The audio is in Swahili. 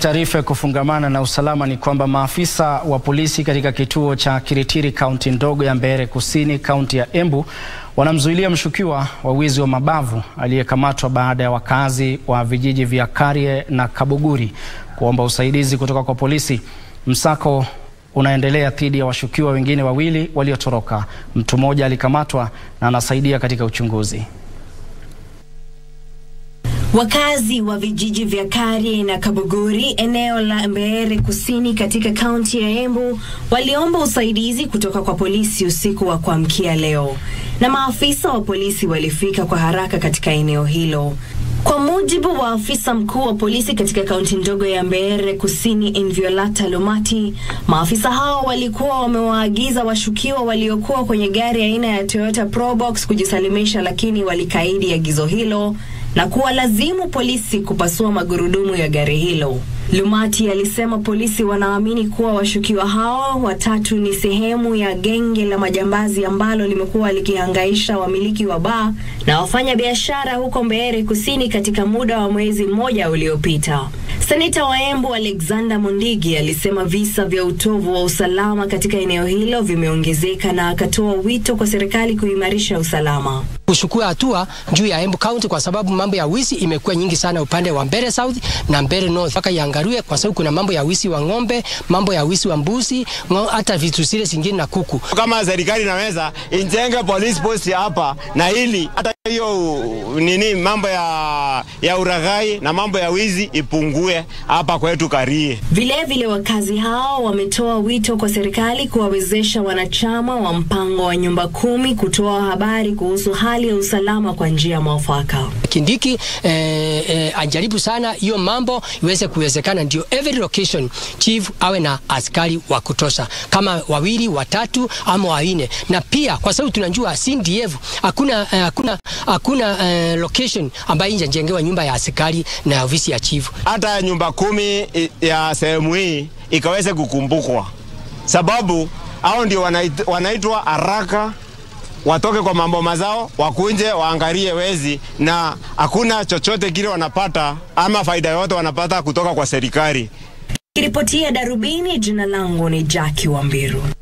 taarifa ya kufungamana na usalama ni kwamba maafisa wa polisi katika kituo cha Kiritiri kaunti ndogo ya Mbeere Kusini kaunti ya Embu wanamzuilia mshukiwa wa wizi wa mabavu aliyekamatwa baada ya wakazi wa vijiji vya Karie na Kabuguri kuomba usaidizi kutoka kwa polisi. Msako unaendelea dhidi ya washukiwa wengine wawili waliotoroka. Mtu mmoja alikamatwa na anasaidia katika uchunguzi. Wakazi wa vijiji vya Karie na Kabuguri eneo la Mbeere Kusini katika kaunti ya Embu waliomba usaidizi kutoka kwa polisi usiku wa kuamkia leo, na maafisa wa polisi walifika kwa haraka katika eneo hilo. Kwa mujibu wa afisa mkuu wa polisi katika kaunti ndogo ya Mbeere Kusini Inviolata Lumati, maafisa hao walikuwa wamewaagiza washukiwa waliokuwa kwenye gari aina ya Toyota Probox kujisalimisha, lakini walikaidi agizo hilo na kuwalazimu polisi kupasua magurudumu ya gari hilo. Lumati alisema polisi wanaamini kuwa washukiwa hao watatu ni sehemu ya genge la majambazi ambalo limekuwa likihangaisha wamiliki wa baa na wafanya biashara huko Mbeere Kusini katika muda wa mwezi mmoja uliopita. Seneta wa Embu Alexander Mondigi alisema visa vya utovu wa usalama katika eneo hilo vimeongezeka na akatoa wito kwa serikali kuimarisha usalama kuchukua hatua juu ya Embu County kwa sababu mambo ya wizi imekuwa nyingi sana upande wa Mbeere South na Mbeere North, mpaka iangaliwe, kwa sababu kuna mambo ya wizi wa ng'ombe, mambo ya wizi wa mbuzi, hata vitu zile zingine na kuku. Kama serikali inaweza injenge police post hapa na ili hata hiyo nini mambo ya, ya uraghai na mambo ya wizi ipungue hapa kwetu Karie. Vilevile, wakazi hao wametoa wito kwa serikali kuwawezesha wanachama wa mpango wa nyumba kumi kutoa habari kuhusu hali ya usalama kwa njia mwafaka. Kindiki eh, eh, ajaribu sana hiyo mambo iweze kuwezekana, ndio every location chief awe na askari wa kutosha, kama wawili watatu ama wanne, na pia kwa sababu tunajua CDF hakuna eh, hakuna hakuna eh, location ambayo injajengewa nyumba ya askari na ofisi ya chief. Hata nyumba kumi ya sehemu hii ikaweze kukumbukwa, sababu hao ndio wanait, wanaitwa haraka watoke kwa mambo mazao, wakunje waangalie wezi, na hakuna chochote kile wanapata ama faida yoyote wanapata kutoka kwa serikali. Kiripotia Darubini, jina langu ni Jackie Wambiru.